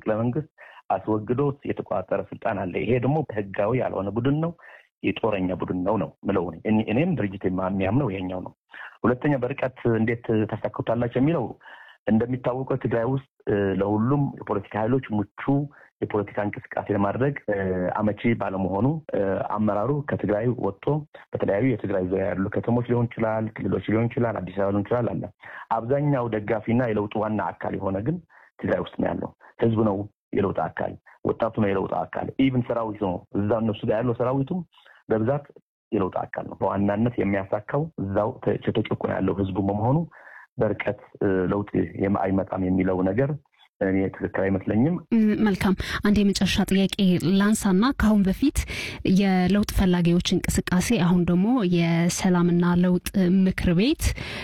መፈንቅለ መንግስት አስወግዶ የተቆጣጠረ ስልጣን አለ። ይሄ ደግሞ ህጋዊ ያልሆነ ቡድን ነው፣ የጦረኛ ቡድን ነው ነው ምለው እኔም ድርጅት የሚያምነው ይሄኛው ነው። ሁለተኛ በርቀት እንዴት ታሳክቷላቸው የሚለው እንደሚታወቀው ትግራይ ውስጥ ለሁሉም የፖለቲካ ኃይሎች ምቹ የፖለቲካ እንቅስቃሴ ለማድረግ አመቺ ባለመሆኑ አመራሩ ከትግራይ ወጥቶ በተለያዩ የትግራይ ዙሪያ ያሉ ከተሞች ሊሆን ይችላል፣ ክልሎች ሊሆን ይችላል፣ አዲስ አበባ ሊሆን ይችላል አለ። አብዛኛው ደጋፊና የለውጡ ዋና አካል የሆነ ግን ትግራይ ውስጥ ነው ያለው። ህዝቡ ነው የለውጥ አካል፣ ወጣቱ ነው የለውጥ አካል፣ ኢቭን ሰራዊቱ ነው እዛ እነሱ ጋር ያለው ሰራዊቱም በብዛት የለውጥ አካል ነው። በዋናነት የሚያሳካው እዛው ተጨቁኖ ያለው ህዝቡ በመሆኑ በርቀት ለውጥ አይመጣም የሚለው ነገር እኔ ትክክል አይመስለኝም። መልካም። አንድ የመጨረሻ ጥያቄ ላንሳና ከአሁን በፊት የለውጥ ፈላጊዎች እንቅስቃሴ አሁን ደግሞ የሰላምና ለውጥ ምክር ቤት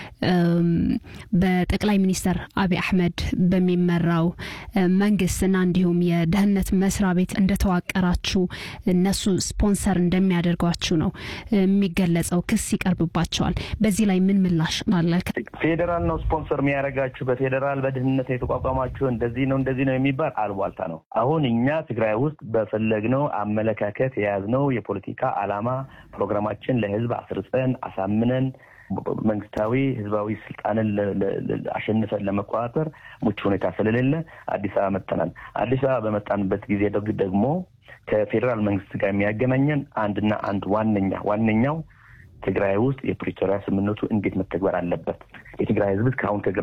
በጠቅላይ ሚኒስትር አብይ አሕመድ በሚመራው መንግስትና እንዲሁም የደህንነት መስሪያ ቤት እንደተዋቀራችሁ እነሱ ስፖንሰር እንደሚያደርጓችሁ ነው የሚገለጸው። ክስ ይቀርብባቸዋል። በዚህ ላይ ምን ምላሽ አለ? ፌዴራል ነው ስፖንሰር የሚያደርጋችሁ፣ በፌዴራል በድህንነት የተቋቋማችሁ እንደዚህ ነው እንደዚህ ነው የሚባል አልቧልታ ነው። አሁን እኛ ትግራይ ውስጥ በፈለግነው አመለካከት የያዝነው የፖለቲካ ዓላማ ፕሮግራማችን ለህዝብ አስርጸን አሳምነን መንግስታዊ ህዝባዊ ስልጣንን አሸንፈን ለመቆጣጠር ምቹ ሁኔታ ስለሌለ አዲስ አበባ መጥተናል። አዲስ አበባ በመጣንበት ጊዜ ደግሞ ከፌዴራል መንግስት ጋር የሚያገናኘን አንድና አንድ ዋነኛ ዋነኛው ትግራይ ውስጥ የፕሪቶሪያ ስምምነቱ እንዴት መተግበር አለበት የትግራይ ህዝብ ከአሁን